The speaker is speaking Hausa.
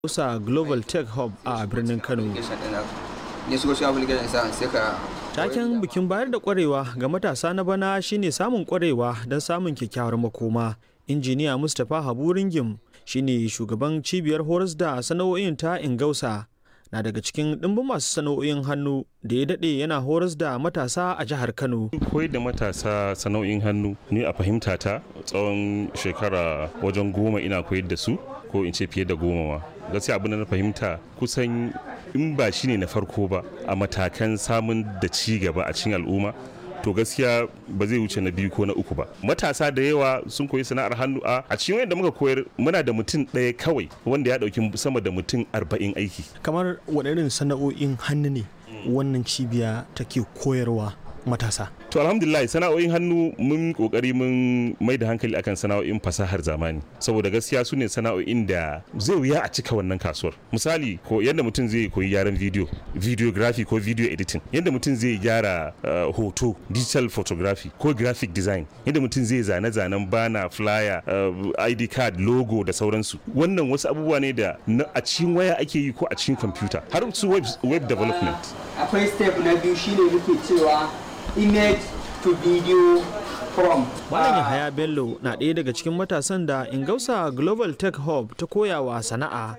Hausa Global Tech Hub a birnin Kano. ne su wasu application sa sai ka Taken bikin bayar da kwarewa ga matasa na bana shine samun kwarewa don samun kyakkyawar makoma. Injiniya Mustapha Habu Ringim shine shugaban cibiyar horas da sana'o'in ta Ingausa na daga cikin ɗimbin masu sana'o'in hannu da ya daɗe yana horas da matasa a jihar Kano. koyar da matasa sana'o'in hannu ni a fahimta ta tsawon shekara wajen goma ina koyar da su ko in ce fiye da goma ma gaskiya abin da na fahimta kusan in ba shi ne na farko ba a matakan samun da ci gaba a cikin al'umma to gaskiya ba zai wuce na biyu ko na uku ba matasa da yawa sun koyi sana'ar hannu a a cikin wanda muka koyar muna da mutum ɗaya kawai wanda ya ɗauki sama da mutum arba'in aiki Kamar waɗannan sana'o'in hannu ne wannan cibiya take koyarwa matasa. To alhamdulillah sana'o'in hannu mun kokari mun mai da hankali akan sana'o'in fasahar zamani saboda gaskiya su ne sana'o'in da zai wuya a cika wannan kasuwar. Misali ko yadda mutum zai koyi gyaran video, videography ko video editing, yadda mutum zai gyara uh, hoto, digital photography ko graphic design, yadda mutum zai zane-zanen bana, flyer, uh, ID card, logo da sauransu. Wannan wasu abubuwa ne da na- a cikin waya ake yi ko a cikin kwamfuta har su web, web development. akwai step na biyu shine muke cewa image to video from Malam Yahaya Bello na ɗaya daga cikin matasan da Ingausa Global Tech Hub ta koyawa sana'a